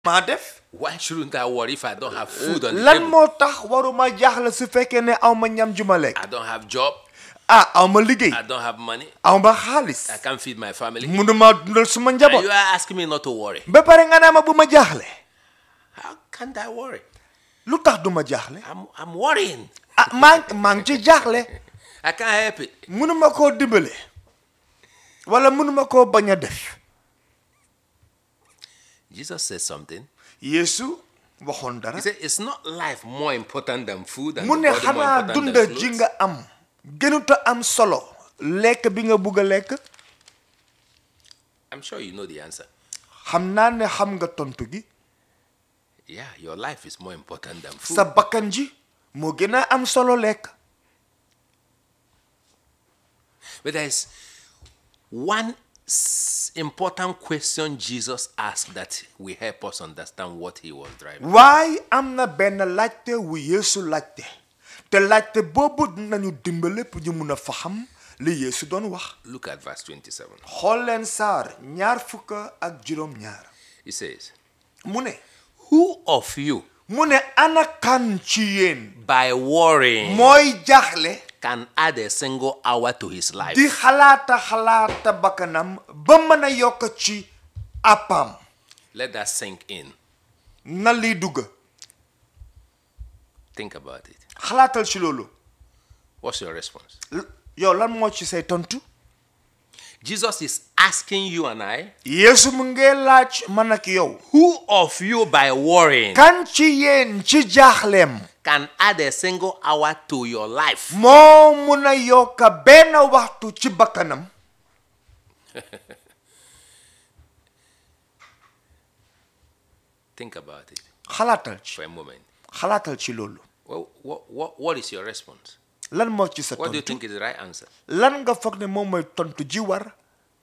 maa def Why shouldn't I worry if I don't have food on the lan table? moo tax waruma jaaxle su fekkee ne aw ma ñam ju ma lekk I don't have job. ah aw ma liggéey I don't have money. aw ma xaalis I can't feed my family. munuma dundal suma And njaboot you are asking me not to worry. ba pare nga naa ma bu ma jaaxle How can't I worry? lu tax du ma jaaxle I'm, I'm worrying. ah maa maa ngi ci jaaxle I can't help it. munuma koo dimbale wala munuma koo bañ a def Jesus said something. Yeesu waxoon dara He said, It's not life more important than food and mu the ne body more xanaa important dunda than ji clothes. nga am gënuta am solo lekk bi nga bugg a lekk I'm sure you know the answer. xam naa ne xam nga tontu gi Yeah, your life is more important than food. sa bakkan ji moo gën a am solo lekk But there's one s- important question Jesus asked that will help us understand what he was driving. waaye am na benn laajte wu Yeesu laajte te laajte boobu dinañu dimbale pour ñu mun a faxam li Yeesu doon wax Look at verse 27. xool leen saar ñaar fukk ak juróom ñaar He says, mu ne Who of you, mu ne ana kan ci yéen by worrying, mooy jaaxle can add a single hour to his life? di xalaata xalaata bakkanam ba mën a yokk ci appam Let that sink in. na lii dugg Think about it. xalaatal ci loolu What's your response? L- yow lan moo ci say tontu Jesus is asking you and I, Yeesu mu ngee laaj man ak yow Who of you, by worrying, kan ci yéen ci jaaxleem can add a single hour to your life? moo mun a yokk benn waxtu ci bakkanam Think about it xalaatal ci for a moment. xalaatal ci loolu Well, what, what, what is your response? lan moo ci sa What do you tontu think is the right answer? lan nga foog ne moom mooy tontu ji war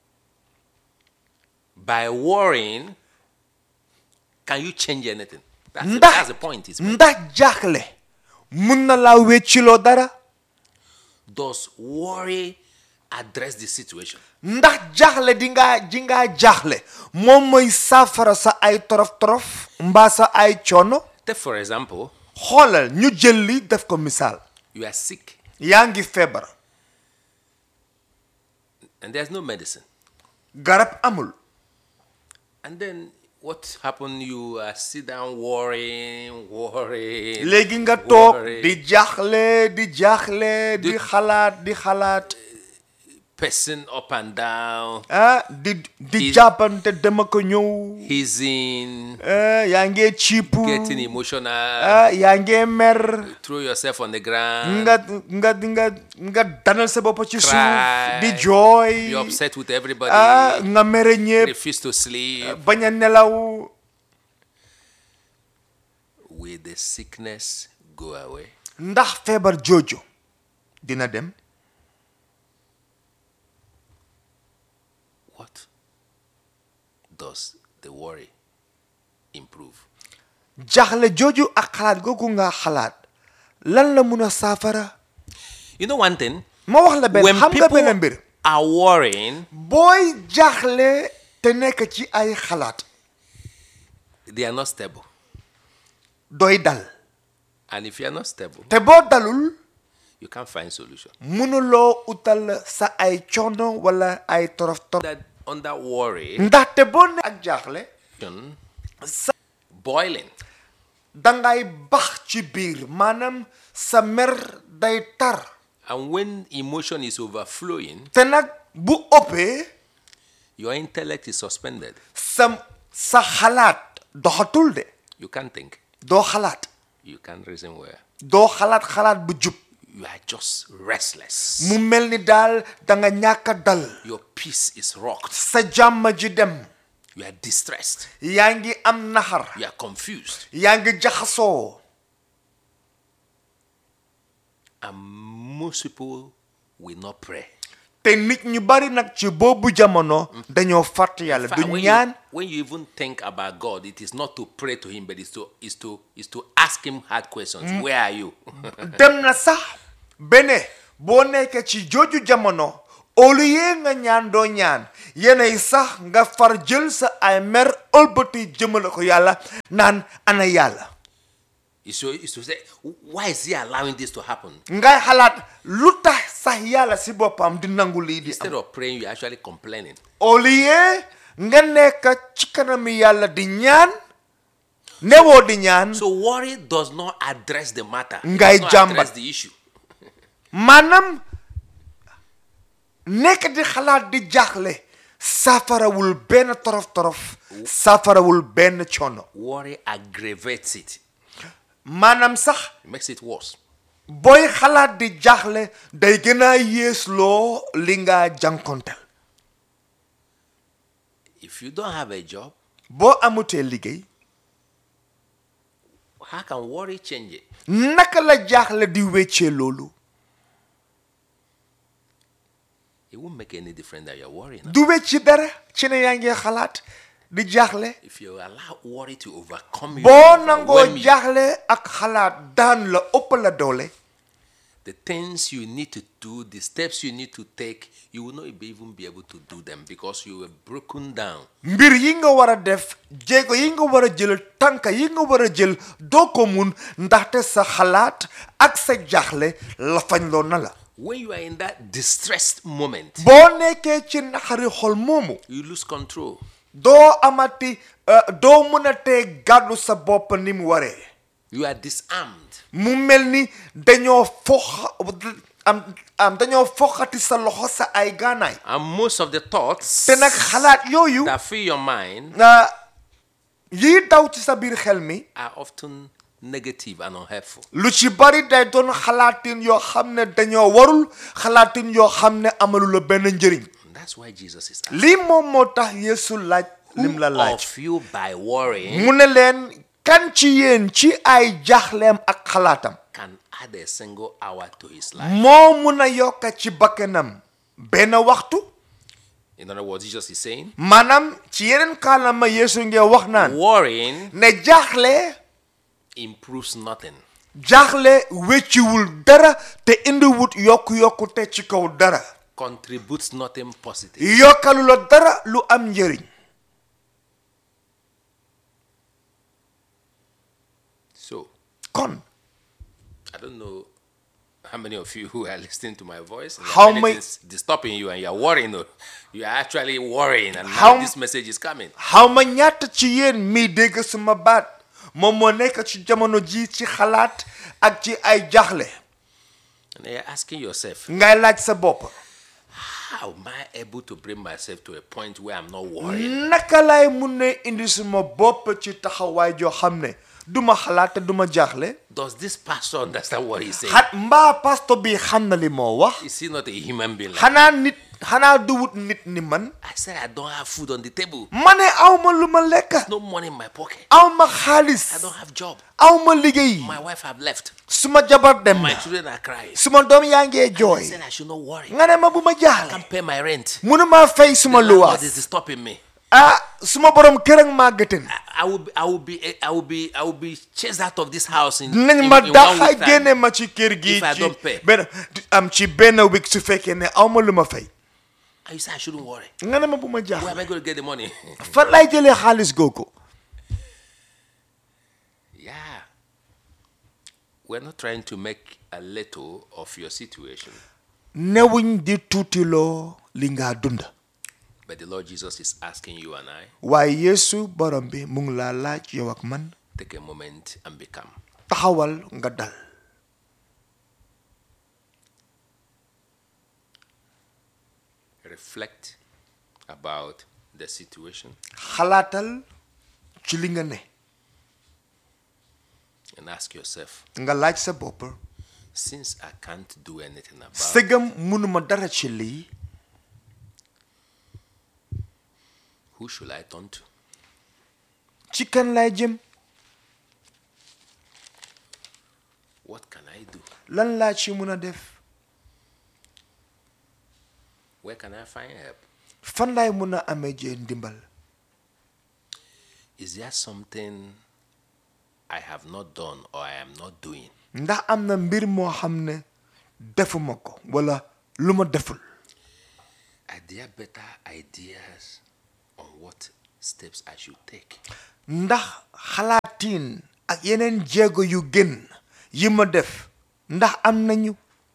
By worrying, can you change anything? That's, the, ndax that's the point. Is ndax jaaxle mun na laa wecciloo dara does worry address the situation? ndax jaaxle di nga ji ngaa jaaxle moom mooy saafara sa ay torof torof mbaa sa ay coono Take for example, xoolal ñu jël li def ko misaal you are sick yaa ngi feebar and there's no medicine. garab amul And then what happened? You uh, sit down worrying, worrying. léegi nga toog worrying. di jaaxle di jaaxle di xalaat di xalaat pacing up and down, ah di di Is- jàppante dama ko ñëw hissing, ah yaa ngee ciipu getting emotional, ah yaa ngee mer throw yourself on the ground, nga nga nga nga danal sa bopp ci suuf Cry. di jooy be upset with everybody, ah nga mere ñépp refuse to sleep. bañ a nelaw Will the sickness go away? ndax feebar jooju dina dem What does the worry improve? jaaxle jooju ak xalaat googu nga xalaat lan la mun a saafara You know one thing? ma wax la benn When xam nga benn people mbir are worrying, booy jaaxle te nekk ci ay xalaat they are not stable. doy dal And if you are not stable, te boo dalul you can't find solution. mënuloo utal sa ay coono wala ay torof torof That under worry, ndaxte boo ne ak jaaxle sa boiling, dangay bax ci biir maanaam sa mer day tar and when emotion is overflowing, te nag bu ëppee your intellect is suspended. sa sa xalaat doxatul de You can't think. doo xalaat You can't reason well. doo xalaat xalaat bu jub You are just restless. mu mel ni daal danga ñàkk a dal Your peace is rocked. sa jàmm ji dem You are distressed. yaa ngi am naxar You are confused. yaa ngi jaxasoo And most people will not pray. te nit ñu bari nag ci boobu jamono dañoo fàtt yàlla In du fact, when, ñaan you, when you even think about God, it is not to pray to Him, but it's to is to is to ask Him hard questions. Where are you? dem na sax bene boo nekkee ci jooju jamono au lieu nga ñaan doo ñaan yenay sax nga far jël sa ay mer ëlbati jëmale ko yàlla naan ana yàlla You should, you should say, why is he allowing this to happen? ngay xalaat lu tax sax yàlla si boppam di nangu lii di Instead am of praying, you're actually complaining. au lieu nga nekk ci kanami yàlla di ñaan newoo di ñaan So worry does not address the matter. It Ngay does not jàmbat. address the issue. maanaam nekk di xalaat di jaaxle saafarawul benn torof torof saafarawul benn coono Worry aggravates it. maanaam sax It makes it worse. booy xalaat di jaaxle day gën a yéesloo li nga jànkonteel If you don't have a job, boo amutee liggéey how can worry change it? naka la jaaxle di weccee loolu It won't make any difference that you're worrying. du wecci dara ci ne yaa ngi xalaat di jaaxle If you allow worry to overcome you, boo nangoo overwhelm you, jaaxle ak xalaat daan la ëpp la doole the things you need to do, the steps you need to take, you will not be even be able to do them because you were broken down. mbir yi nga war a def jéego yi nga war a jël tànka yi nga war a jël doo ko mun ndaxte sa xalaat ak sa jaaxle la fañ loo na la When you are in that distressed moment, boo nekkee ci naxari xol moomu you lose control. doo amati euh, doo mën a tee gàddu sa bopp ni mu waree You are disarmed. mu mel ni dañoo foxa am am dañoo foxati sa loxo sa ay gaanaay And most of the thoughts te nag xalaat yooyu that fill your mind na yii daw ci sa biir xel mi are often negative and unhelpful. lu ci bari day doon xalaatin yoo xam ne dañoo warul xalaatin yoo xam ne amalu la benn njëriñ And that's why Jesus is asking lii moom moo tax Yeesu laaj lim la who laaj of you by worrying mu ne leen kan ci yéen ci ay jaaxleem ak xalaatam can add a single hour to his life. moo mun a yokka ci bakkanam benn waxtu In other words, Jesus is saying, maanaam ci yeneen kaalama Yeesu ngee wax naan worrying ne jaaxle improves nothing. jaaxle wecciwul dara te indiwut yokku-yokku te ci kaw dara contributes nothing positive. yokkalu la dara lu am njëriñ So, kon I don't know how many of you who are listening to my voice. and How many many- things disturbing you and you're worrying. oh, You are actually worrying, and How- now this message is coming. xaw ma ñaata ci yéen mii dégg suma baat moom moo nekk ci jamono ji ci xalaat ak ci ay jaaxle And you're asking yourself, ngay laaj sa bopp how am I able to bring myself to a point where I'm not worrying? naka lay mun ne indi suma bopp ci taxawaay joo xam ne duma xalaat te duma jaaxle Does this pastor understand what he's saying? xat mbaa pastor bi xam na li moo wax Is he not a human being? Like xanaa nit xanaa duwut nit ni man I said, I don't have food on the table. ma ne aw ma lu ma lekk No money in my pocket. aw ma I xaalis don't have job. aw ma liggéey My wife have left. suma jabar dem My na children are crying. suma doom yaa ngee I jooy said I should not worry. nga ne ma bu ma I jaaxle can't pay my rent. mënuma fay suma The landlord luwaas is stopping me. ah suma borom kër ak maa gëtën I- I will be, I will be, I will be, I will be chased out of this house in, dinañ in, ma in one daxa week time. génne ma ci kër gi if I ci don't pay. benn am ci benn week su fekkee ne aw ma lu ma fay And you say I shouldn't worry. nga ne ma bu ma Where am jaaxle I going to get the money? fan lay jëlee xaalis googu yeah. We're not trying to make a little of your situation, newuñ di tuutiloo li nga dund but the Lord Jesus is asking you and I waaye yeesu borom bi mu ngi laa laaj yow ak man take a moment and become. taxawal nga dal Reflect about the situation xalaatal ci li nga ne and ask yourself, nga laaj sa bopp since I can't do anything about it, sëgam mënuma dara ci lii who should I turn to? ci kan lay jëm What can I do? lan laa ci mën a def Where can I find help? fan laay mën a amee jee ndimbal Is there something I have not done or I am not doing ndax am na mbir moo xam ne defuma ko wala lu ma deful are there better ideas on what steps I should take? ndax xalaatiin ak yeneen jéego yu gën yi ma def ndax am nañu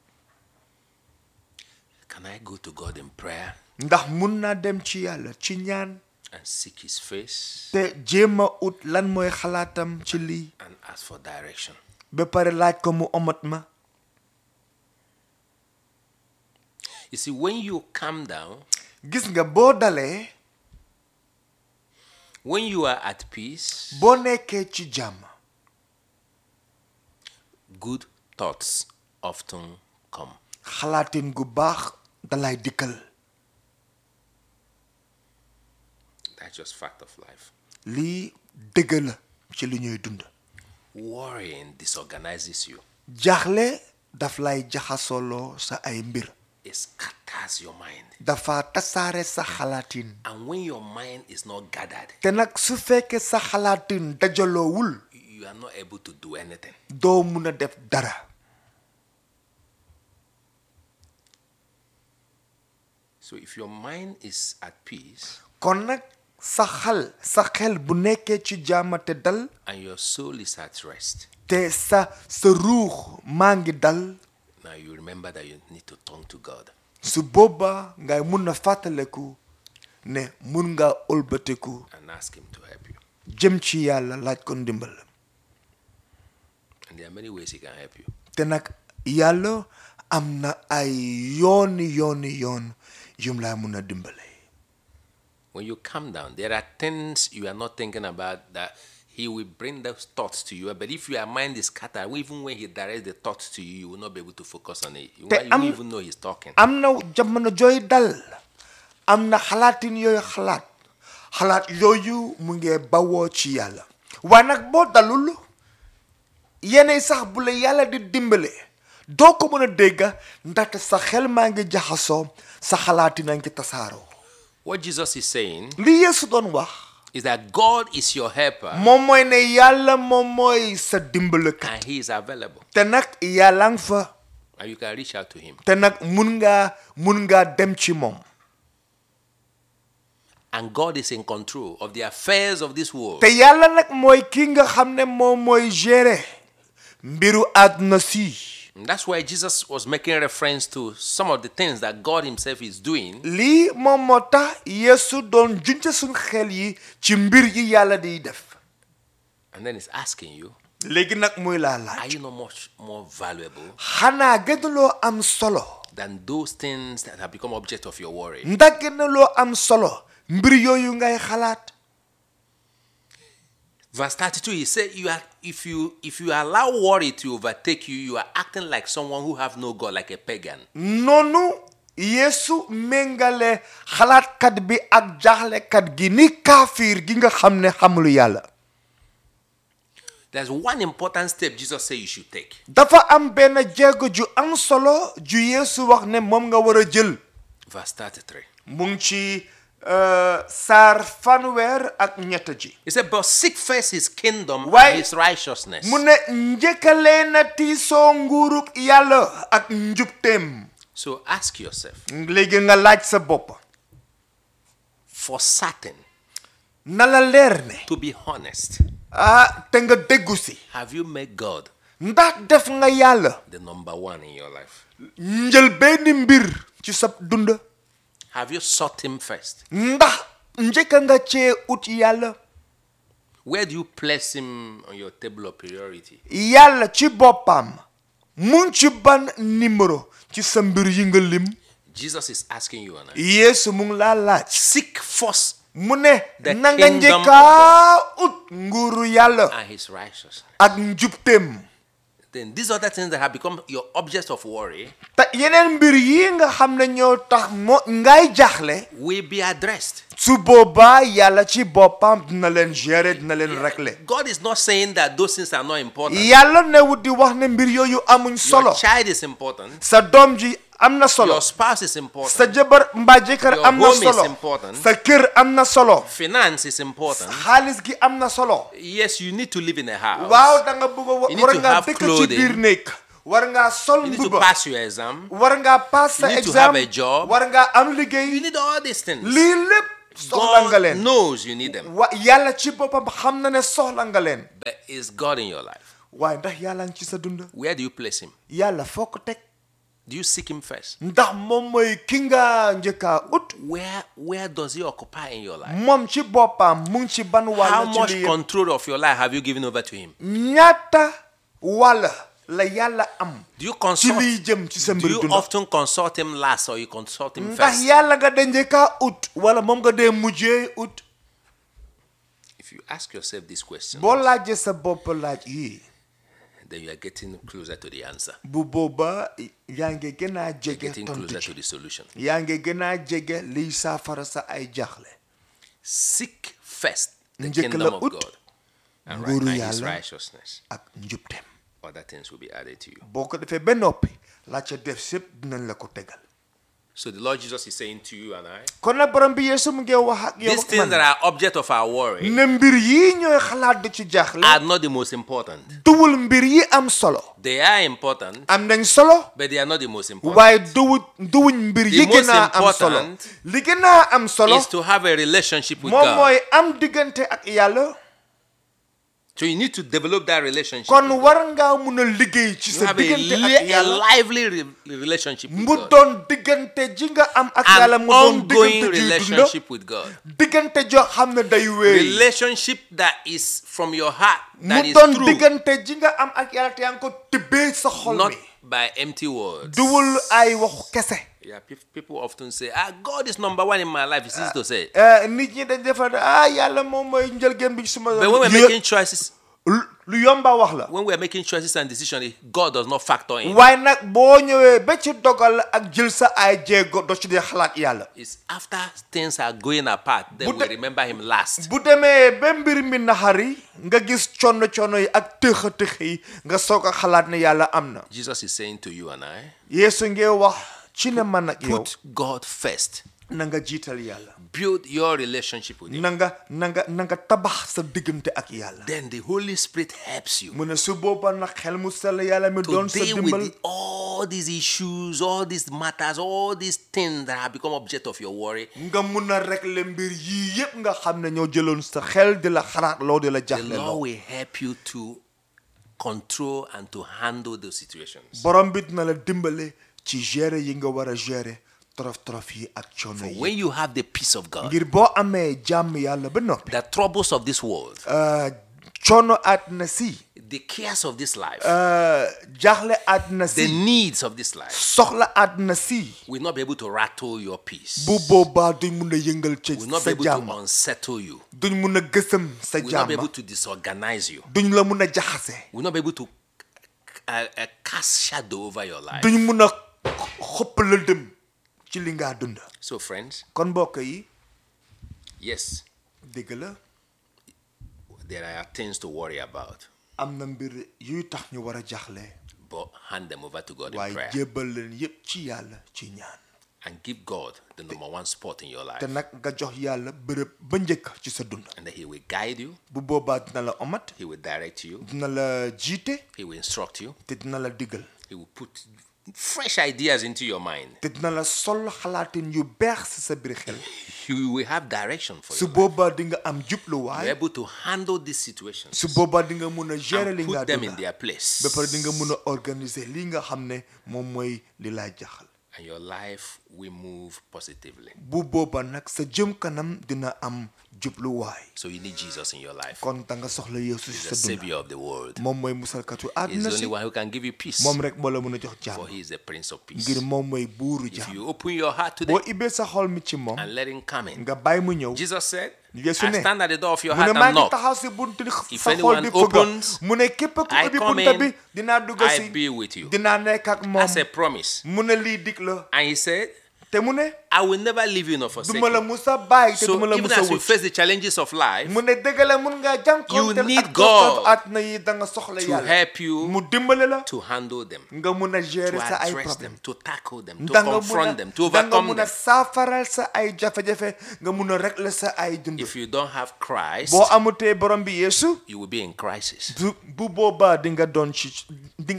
Can I go to God in prayer ndax mun naa dem ci yàlla ci ñaan and seek His face te jéem a ut lan mooy xalaatam ci lii and ask for direction? ba pare laaj ko mu omat ma You see, when you calm down, gis nga boo dalee when you are at peace, boo nekkee ci jàmm good thoughts often come. xalaatin gu baax dalay dikkal That's just fact of life. lii dëgg la ci li ñuy dund Worrying disorganizes you. jaaxle daf lay jaxasoloo sa ay mbir It scatters your mind. dafa tasaare sa xalaatin And when your mind is not gathered, te nag su fekkee sa xalaatin dajaloowul you are not able to do anything. doo mun a def dara So if your mind is at peace kon nag sa xal sa xel bu nekkee ci jàmm te dal and your soul is at rest, te sa sa ruux maa ngi dal now you remember that you need to turn to God. su boobaa ngay mun a fàttaleku ne mun nga ëlbatiku and ask Him to help you. jëm ci yàlla laaj ko ndimbal And there are many ways He can help you. te nag yàlla am na ay yooni yooni yoon yum laa mun a dimbale When you calm down, there are things you are not thinking about that He will bring those thoughts to you. But if your mind is scattered, even when He directs the thoughts to you, you will not be able to focus on it. You, Te won't- you am- won't even know He's talking. am na jamono jooy dal am na xalaatin yooyu xalaat xalaat yooyu mu ngi bawoo ci yàlla waaye nag boo dalul yeneen sax bu la yàlla di dimbale doo ko mën a dégga ndaxte sa xel maa ngi jaxasoo sa xalaatin a ngi tasaaroo What Jesus is saying li Yeesu doon wax is that God is your helper moom mooy ne yàlla moom mooy sa dimbalekat and He is available. te nag yàlla nga fa And you can reach out to Him. te nag mun ngaa mun ngaa dem ci moom And God is in control of the affairs of this world. te yàlla nag mooy ki nga xam ne moom mooy gérer mbiru àdduna si And that's why Jesus was making reference to some of the things that God Himself is doing lii moom moo tax Yeesu doon junte suñ xel yi ci mbir yi yàlla di def and then He's asking you, léegi nag muy laa Are laaj you not much more valuable xanaa gënaloo am solo than those things that have become object of your worry? ndax gënaloo am solo mbir yooyu ngay xalaat Verse 32, he said, you are, if, you, if you allow worry to overtake you, you are acting like someone who have no God, like a pagan. noonu Yeesu méngale xalaatkat bi ak jaaxlekat gi ni kaafiir gi nga xam ne xamul yàlla There's one important step Jesus said you should take. dafa am benn jéego ju am solo ju Yeesu wax ne moom nga war a jël Verse 33. mu ngi ci euh, saar fanweer ak ñett ji He said, But seek first his kingdom Why- and his righteousness. mu ne njëkkalee na tiisoo nguuruk yàlla ak njubteem So ask yourself, léegi nga laaj sa bopp for certain, na la leer ne to be honest, ah te nga déggu si have you made God ndax def nga yàlla the number one in your life? njël benn mbir ci sa dund Have you sought him first? ndax njëkka nga cee ut yàlla Where do you place him on your table of priority? yàlla ci boppam mu ngi ci ban numéro ci sa mbir yi nga lim Jesus is asking you and I. yeesu mu ngi laa laaj Seek first mu ne The na nga kingdom njëkkaa ut nguuru yàlla and his righteousness. ak njubteem Then these other things that have become your objects of worry te yeneen mbir yi nga xam ne ñoo tax moo ngay jaaxle will be addressed. su boobaa yàlla ci boppam dina leen gérer dina leen régler God is not saying that those things are not important. yàlla newut di wax ne mbir yooyu amuñ solo Your child is important. sa doom ji am na solo Your spouse is important. sa jabar mbaa jëkkër Your am na home is solo important. sa kër am na solo Finance is important. xaalis gi am na solo Yes, you need to live in a house. waaw da nga bëgg a wa- You need war to nga have dëkk ci clothing. biir néeg war ngaa sol You need to mbuba pass your exam. war ngaa pass sa You need to exam have a job. war ngaa am You liggéey need all these things. lii lépp soxla nga God leen knows you need them. wa yàlla ci boppam xam na ne soxla nga leen But is God in your life? waaye ndax yàlla ngi ci sa dund Where do you place Him? yàlla foo ko teg Do you seek Him first? ndax moom mooy ki nga njëkkaa ut Where Where does He occupy in your life? moom ci boppam mu ngi ci ban How wàll ci much lii yëpp control of your life have you given over to Him? ñaata wàll la yàlla am Do you ci consult? liy jëm ci sa Do mbir you dund often consult Him last or you consult Him ndax first? yàlla nga de njëkkaa ut wala moom nga dee mujjee ut If you ask yourself this question, boo laajee sa bopp laaj yii then you are getting closer to the answer. bu boobaa yaa ngi gën a jege Getting tontu closer ci to the solution. yaa ngi gën a jege liy saafara sa ay jaaxle Seek first the Njëkk kingdom la of ut God and right nguuru now His yàlla. righteousness. ak njubteem Other things will be added to you. boo ko defee ba noppi la ca def sépp dinañ la ko tegal So the Lord Jesus is saying to you and I, kon nag borom bi yeesu mu ngi wax ak yow these ak things that man are object of our worry ne mbir yii ñooy xalaat di ci jaaxle are not the most important. duwul mbir yi am solo They are important, am nañ solo but they are not the most important. waaye duwu duwuñ mbir The yi gën most a am solo important li gën a am solo Is to have a relationship with moom God. mooy am diggante ak yàlla So you need to develop that relationship. kon with God. war ngaa mun a liggéey ci You sa have a, diggante li- ak a yàlla lively re- relationship with mu God. doon diggante ji nga am ak yàlla An mu doon ongoing diggante ji dunda relationship with God. diggante joo xam ne day wéy Relationship that is from your heart, mu that is doon true, diggante ji nga am ak yàlla te yaa ngi ko tibbee sa xol not mi by empty words. duwul ay waxu kese Yeah, pe- people often say, ah, God is number one in my life. It's easy to say. Eh, nit ñi dañ defar ne ah yàlla moom mooy njëlgeen bi suma But when we're Lu- making choices, lu- lu yomba wax la when we're making choices and decisions, God does not factor in. waaye nag boo ñëwee ba ci dogal ak jël sa ay jéego doo ci dee xalaat yàlla It's after things are going apart, then But we the- remember Him last. bu demee ba mbir mi naxari nga gis coono coono yi ak tëxa tëx yi nga soog a xalaat ne yàlla am na Jesus is saying to you and I, yeesu ngee wax ci ne man ak yow put God first. na nga jiital yàlla Build your relationship with Him. na nga na nga na nga tabax sa diggante ak yàlla Then the Holy Spirit helps you mu ne su booba nag xel mu sell yàlla mi to doon sa deal with dimbal the- all these issues, all these matters, all these things that have become object of your worry. nga mun a régler mbir yii yépp nga xam ne ñoo jëloon sa xel di la xalaat loo di la The jaxle Lord loo will help you to control and to handle those situations. borom bi dina la dimbale ci gérer yi nga war a gérer torof torof yi ak coono yi When you have the peace of God, ngir boo amee jàmm yàlla ba noppi the troubles of this world, euh, coono àddina si the cares of this life, euh, jaaxle àddina the si needs of this life soxla àddina si will not be able to rattle your peace, bu boobaa duñ mun a yëngal ci will not sa be able jàmm to unsettle you, duñ mun a gësëm sa will not be jàmm able to disorganize you, duñ la mun a jaxase will not be able to uh, uh, cast shadow over your life. duñ mun a xopp la dem ci li ngaa dund So, friends, kon mbokk yi yes, dëgg la there are things to worry about, am na mbir yuy tax ñu war a jaxle but hand them over to God in waaye prayer jébbal leen yépp ci yàlla ci ñaan and give God the number one spot in your life, te nag nga jox yàlla bërëb ba njëkk ci sa dund and that He will guide you, bu boobaa dina la omat He will direct you, dina la jiite He will instruct you, te dina la digal He will put fresh ideas into your mind. te dina la sol xalaatin yu beex si sa biir xel You will have direction for su you. boobaa di nga am You're jubluwaay able to handle these situations su boobaa di nga mun a gérer and li nga put them in dund their place. ba pare di nga mun a organiser li nga xam ne moom mooy li lay jaxal And your life will move positively. bu boobaa nag sa jëm kanam dina am jubluwaay So you need Jesus in your life. kon da nga soxla yeesu si He's sa the dund Savior of the world. moom mooy musalkatu He's àddina the si only one who can give you peace. moom rek moo la mën a jox For jàmm He is the Prince of Peace. ngir moom mooy buuru If jàmm you open your heart today boo ibbee sa xol mi ci moom and let Him come in, nga bàyyi mu ñëw Jesus said, Yesu I ne, stand at the door of your mu ne heart maa and ngi knock. taxaw si buntu If sa xol anyone di fëgga opens, mu ne képp ku I ubbi come bunta in, bi dinaa dugg I si be with you. dinaa nekk ak moom That's a promise. mu ne lii dig la And He said, te mu ne I will never leave you nor forsake duma la you. musa bàyyi te So duma la even musa as you wut face the challenges of life, mu ne dëgg la mun ngaa jànkonteel You need ak doxal God àddina yi da nga soxla to yàlla help you mu dimbale la to handle them, nga mun a to gérer sa ay address problème them, to tackle them, to da nga mun a confront them, to da nga overcome mun a them. saafaral sa ay jafe-jafe nga mun a régler sa ay dund If you don't have Christ, boo amutee borom bi yeesu you will be in crisis. bu bu boobaa di nga doon ci di nga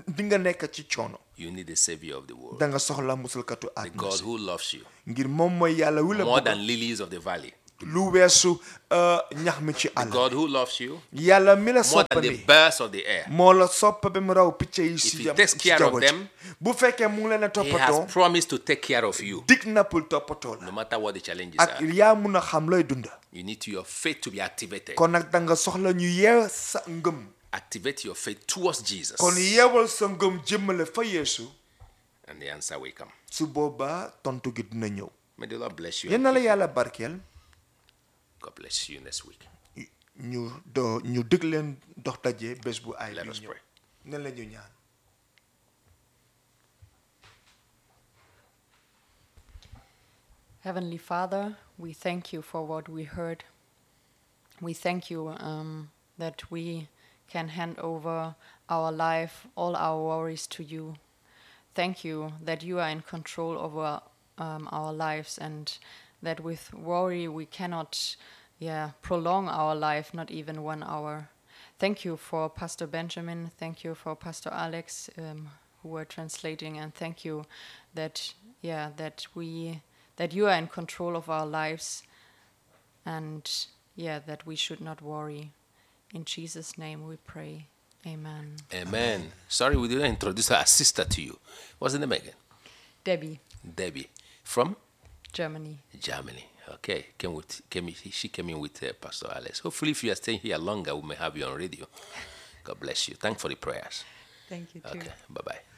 di nga nekk ci coono you need the Savior of the world, da nga soxla musalkatu the àdduna God si who loves you ngir moom mooy yàlla wi la more bëgg than lilies of the valley, lu weesu euh, ñax mi ci àll God who loves you yàlla mi la more soppa than the mi birds of the air. moo la soppa ba mu raw picc yi si he jam- takes ci care of jaww ji them, bu fekkee mu ngi leen a He toppatoo has promised to take care of you, dig na pour toppatoo la no matter what the challenges ak are. yaa mun a xam looy dunda You need to, your faith to be activated. kon nag da nga soxla ñu yeew sa ngëm Activate your faith towards Jesus, kon yeewal sa ngëm jëmmale fa yeesu and the answer will come. su boobaa tontu gi dina ñëw May the Lord bless you. yéen and na la keep you. yàlla barkeel God bless you next week. ñu do ñu dëgg leen dox daje bés bu ay Let bi us ñëw pray. ne la ñu ñaan Heavenly Father, we thank you for what we heard. We thank you um, that we can hand over our life, all our worries to you. Thank you that you are in control over um, our lives and that with worry we cannot yeah, prolong our life, not even one hour. Thank you for Pastor Benjamin. Thank you for Pastor Alex, um, who were translating, and thank you that yeah that we that you are in control of our lives, and yeah that we should not worry. In Jesus' name we pray. Amen. Amen. Sorry, we didn't introduce our sister to you. What's the name again? Debbie, Debbie. From Germany. Germany. Okay. Came with, came, she came in with uh, Pastor Alex. Hopefully, if you are staying here longer, we may have you on radio. God bless you. Thanks for the prayers. Thank you too. Okay. Bye bye.